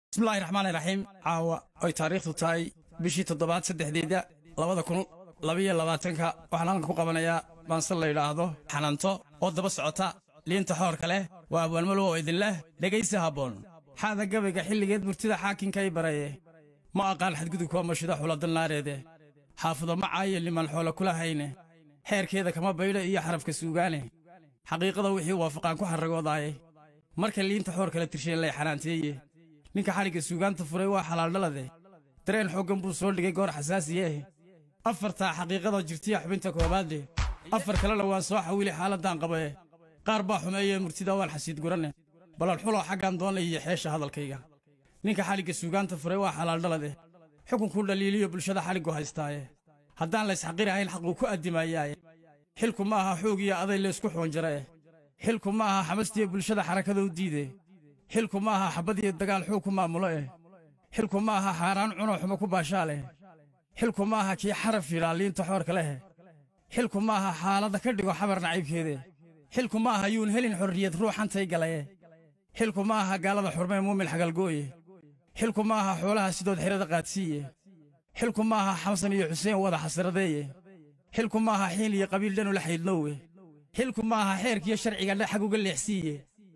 bismillahi raxmaani raxiim caawa ay taariikhdu tahay bishii toddobaad saddexdeeda labada kun labiyo labaatanka waxaan halkan ku qabanayaa baanse la yidhaahdo xananto oo daba socota liinta xoorka leh waa abwaalmalow oo idin leh dhegaysi habboon xaada gabayga xilligeed murtida xaakinkay baraye ma aqaan xadgudubka mashida xuladalnaareede xaafido ma caayo liman xoolo kula hayne xeerkeeda kama baydho iyo xarafka suugaane xaqiiqada wixii waafaqaan ku xarragoodaaye marka liinta xoor kala tirsheen lay xanaanteeye ninka xadhigga suugaanta furay waa xalaaldhalade dareen xooggan buu soo dhigay goor xasaasiyeeh afartaa xaqiiqadoo jirtiya xubinta koowaadle afar kalena waan soo xawili xaaladdan qabae qaar baa xumeeyee murtida waan xasiid guranne balan xuloo xaggaan doonay iyo xeesha hadalkayga ninka xadhigga suugaanta furay waa xalaaldhalade xukunkuu dhaliiliyo bulshada xadhiggu haystaaye haddaan laysxaqirahayn xaquu ku addimaayaaye xilku ma aha xoog iyo aday laysku xoonjarae xilku ma aha xamastiyo bulshada xarakadou diide xilku ma aha xabbad iyo dagaal xoog ku maamulo eh xilku ma aha xaaraan cunoo xumo ku baashaa leh xilku ma aha kii xaraf yidhaa liinta xoorka leh xilku ma aha xaaladda ka dhigo xabar nacaybkeede xilku ma aha yuun helin xorriyad ruuxantay galaye xilku ma aha gaalada xurmee muumin xagalgooye xilku ma aha xoolaha sidood xerada qaadsiiye xilku ma aha xamsan iyo xuseen wada xasradeeye xilku ma aha xiil iyo qabiil dhanu la xaydnoowe xilku ma aha xeerkiyo sharciga dhe xag uga leexsiiye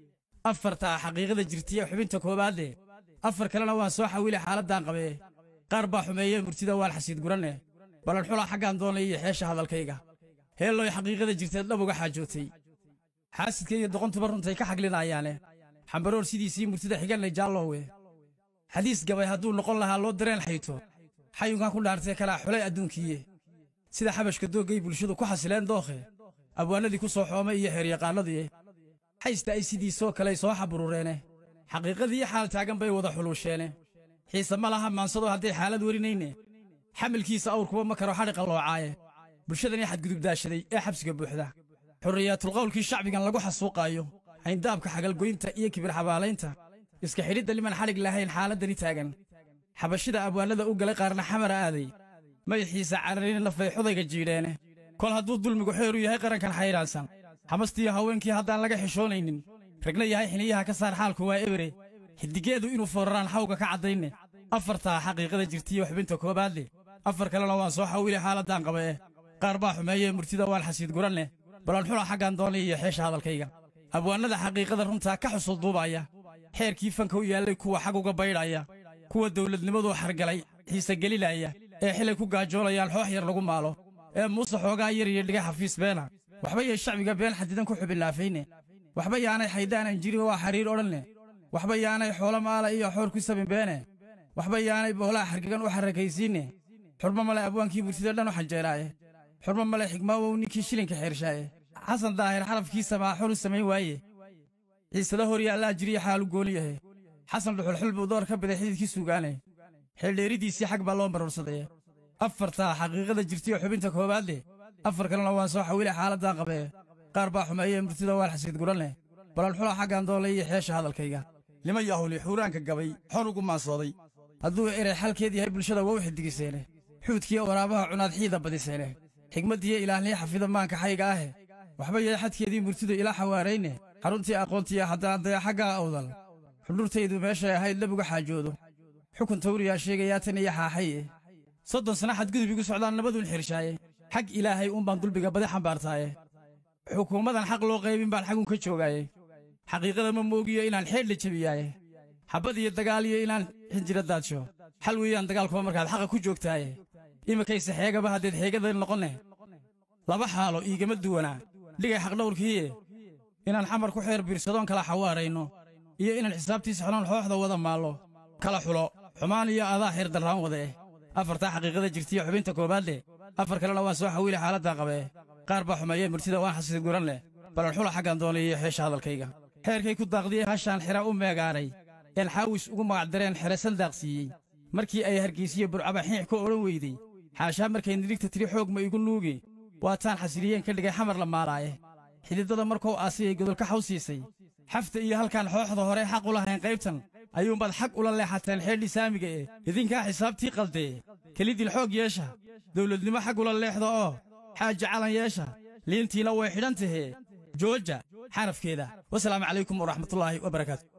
afartaa xaqiiqada jirtiye xubinta koowaadle afar kalena waan soo xawili xaaladdan qabee qaar baa xumeeyee murtida waan xasiid guranne balan xulaa xaggaan doonay iyo xeesha hadalkayga heelloy xaqiiqada jirteed dhab uga xaajootay xaasidka iyo doqontuba runtay ka xaglinayaane xambaroor sidiisii murtida xiganay jaallowe xadiis gabay hadduu noqon lahaa loo dareen xayto xayunkan ku dhaartee kalaa xulay adduunkiiye sida xabashka dooggay bulshadu ku xasileen dookhe abwaanadii ku soo xoomay iyo xeeryaqaannadii xaysta ay sidiisoo kaley soo xaburureene xaqiiqadii xaal taagan bay wada xuluusheene xiise ma laha maansado hadday xaalad warinayne xamilkiisa awrkuba ma karo xadhi qalloocaaye bulshadanii xadgudubdaashaday ee xabsiga buuxda xurriyaatulqawlkii shacbigan lagu xasuuqaayo hayndaabka xagalgoynta iyo kibir xabaalaynta iska xidhidda liman xadhig lahayn xaaladdani taagan xabashida abwaanada u galay qaarna xamara aaday madaxiisa cararina nafay xudayga jiidheene kol hadduu dulmigu xeeru yahay qarankan xayraansan xamastiiyo haweenkii haddaan laga xishoonaynin ragna yahay xiniyaha ka saar xaalku waa ebere xidigeedu inuu fooraraan xawga ka caddayne afartaa xaqiiqada jirtiyo xubinta koobaadle afar kalena waan soo xawili xaaladdan qabae qaar baa xumeeyee murtida waan xasiid guranne balan xula xaggaan doonay iyo xeesha hadalkayga abwaannada xaqiiqada runtaa ka xusul duubaya xeerkii fanka u yaallay kuwa xag uga baydhaya kuwa dawladnimaduu xargalay xiise gelinaya ee xilay ku gaajoolayaan xoox yar lagu maalo ee muuse xoogaa yar iyo dhiga xafiis beena waxba yay shacbiga been xadidan ku xubinlaafayne waxba yaanay xaydaanan jirin waa xariir odhanne waxba yaanay xoolo maala iyo xoor ku sabin beene waxba yaanay boolaa xargagan u xarrakaysiinne xurmo male abwaankii murtida dhan u xanjeeraaye xurmo male xigmaawow ninkii shilinka xeershaaye xasan daahir xarafkiisa maa xulu samayn waaye ciisada hor yaallaa jiriya xaalu gooni yahe xasan dhuxulxul buu door ka biday xididkii suugaane xeeldheeridiisii xag baa loo marursadee afartaa xaqiiqada jirtiyo xubinta koowaadle afar kalena waan soo xawile xaaladdan qabee qaar baa xumeeyee murtida waan xasiid guranne balan xulaa xaggaan doolay iyo xeesha hadalkayga nima yahuli xuuraanka gabay xor ugu maansooday hadduu erey xalkeed yahay bulshada waa u xidigiseene xuudkiiyo waraabaha cunaad xiida badiseene xigmaddiiyo ilaahniyo xafida maanka xayga ahe waxba yahay xadkeedii murtidu ilaa xawaarayne xaruntii aqoontiya haddaan daya xaggaa awdal xudhurtaydu meeshay ahayd labuga xaajoodo xukun tawriyaa sheegayaa tan iyo xaaxaye soddon sana xadgudub igu socdaan nabaduun xirshaaye xag ilaahay uunbaan dulbiga badi xambaartaaye xukuumadan xaq loo qaybin baan xagun ka joogaaye xaqiiqada ma moogiyo inaan xeedhla jebiyaaye xabbad iyo dagaal iyo inaan xinjira daadsho xal weeyaan dagaalkuba markaad xaqa ku joogtaaye iminkayse xeegaba haddeed xeegada noqonne laba xaalo iigama duwanaa dhigay xaqdhawrkiiye inaan xamar ku xeer biirsadoon kala xawaarayno iyo inaan xisaabtiisa xoloon xooxda wada maallo kala xulo xumaan iyo adaa xeer darraan wadaeh afartaa xaqiiqada jirtiyo xubinta koowaadle afar kalena waan soo xawili xaaladdan qabee qaar baa xumeeyee murtida waan xasiid guran leh balan xula xaggaan doonay iyo xeesha hadalkayga xeerkay ku daaqdiyey hashaan xira u meegaaray een xaawis ugu magacdareen xere sandaaqsiiyey markii ay hargaysiyo burcaba xiix ku odhan weydey xaashaa markay nidhigta tiri xoog ma igu nuugi waataan xasiliyeen ka dhigay xamar la maaraaye xididada markuu aasiyay godolka xaw siisay xafta iyo halkaan xooxda hore xaq u lahayn qaybtan ayuunbaad xag ula leexateen xeedhii saamiga eh idinkaa xisaabtii qaldee kelidil xoog yeesha dawladnimo xag ula leexda oo xaaja calan yeesha liintiina way xidhan tahee jooja xarafkeeda wasalaamu calaykum waraxmatullaahi wabarakaatu